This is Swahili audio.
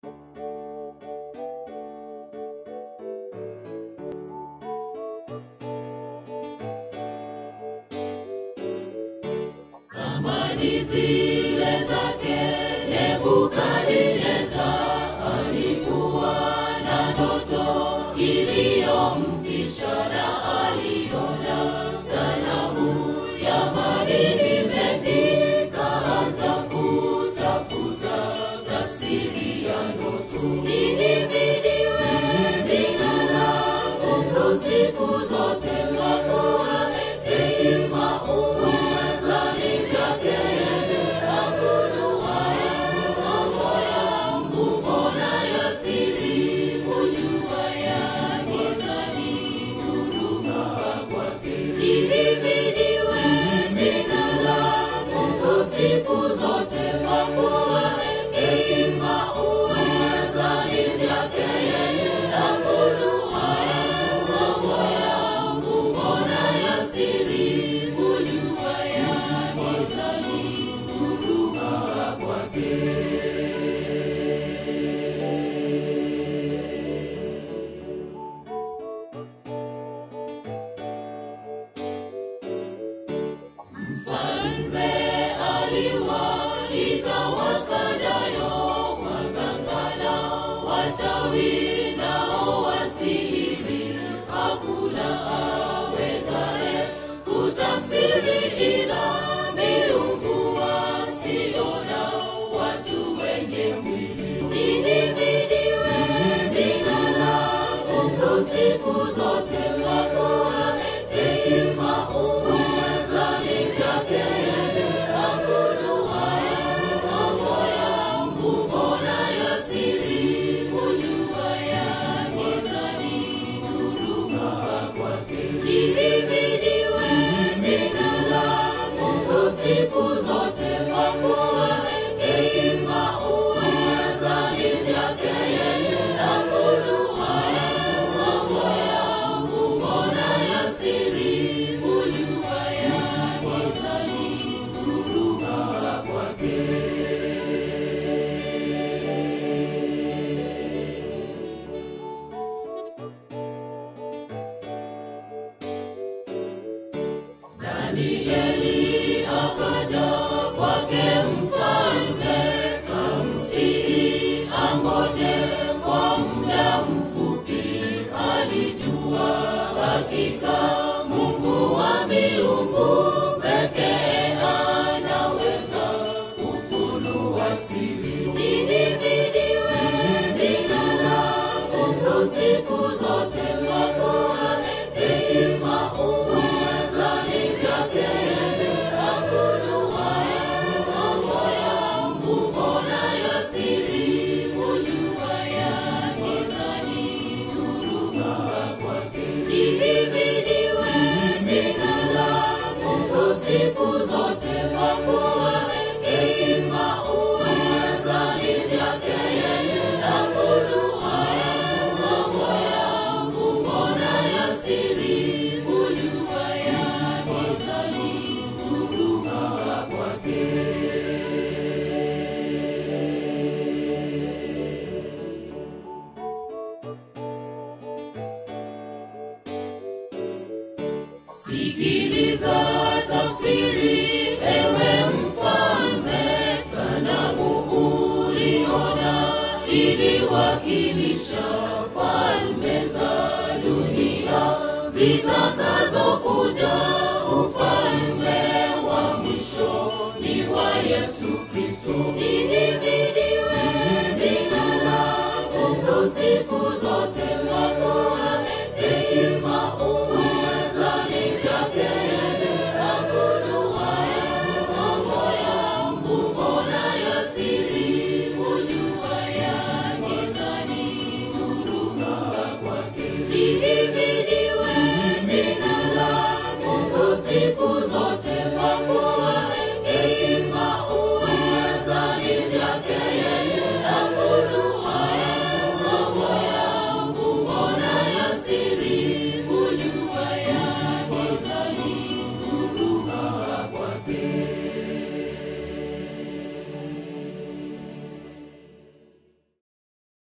Zamani zile zake Nebukadneza alikuwa na ndoto iliyomtisha na aliona sanamu ya madini mengi, kaanza kutafuta tafsiri ya ndoto. Lihimidiwe jina la Mungu siku zote, kwa kuwa hekima uweza ni vyake yeye afunuaye mambo ya mfumo na ya siri, kujua ya gizani, huruma kwake. Lihimidiwe jina la Mungu siku zote, kwa kuwa hekima uweza ni vyake yeye afunuaye mambo ya mfumo na ya siri, kujua ya gizani, huruma kwake. Mfalme aliwaita Wakaldayo, waganga na wachawi nao wasihiri, hakuna awezaye kutafsiri ila miungu wasiona, watu wenye mwili. Lihimidiwe jina la Mungu siku zote, kwa kuwa hekima uweza ni vyake yeye afunuaye mambo ya mfumo na ya siri, kujua ya gizani, huruma kwake. Lihimidiwe jina la Mungu siku zote, kwa kuwa hekima uweza ni vyake yeye afunuaye mambo ya mfumo na ya siri, kujua ya gizani, huruma kwake. Danieli akaja kwake mfalme, kamsihi angoje kwa muda mfupi. Alijua hakika Mungu wa miungu pekee anaweza kufunua siri. Lihimidiwe jina la Mungu siku zote, kwa kuwa hekima uweza ni vyake yeye afunuaye mambo ya mfumo na ya siri, kujua ya gizani, huruma kwake. Lihimidiwe jina la Mungu siku zote, kwa kuwa hekima uweza ni vyake yeye afunuaye mambo ya mfumo na ya siri, kujua ya gizani, huruma kwake. Sikiliza tafsiri, ewe mfalme, sanamu uliona iliwakilisha falme za dunia zitakazokuja. Ufalme wa mwisho ni wa Yesu Kristo. Lihimidiwe jina la Mungu siku zote.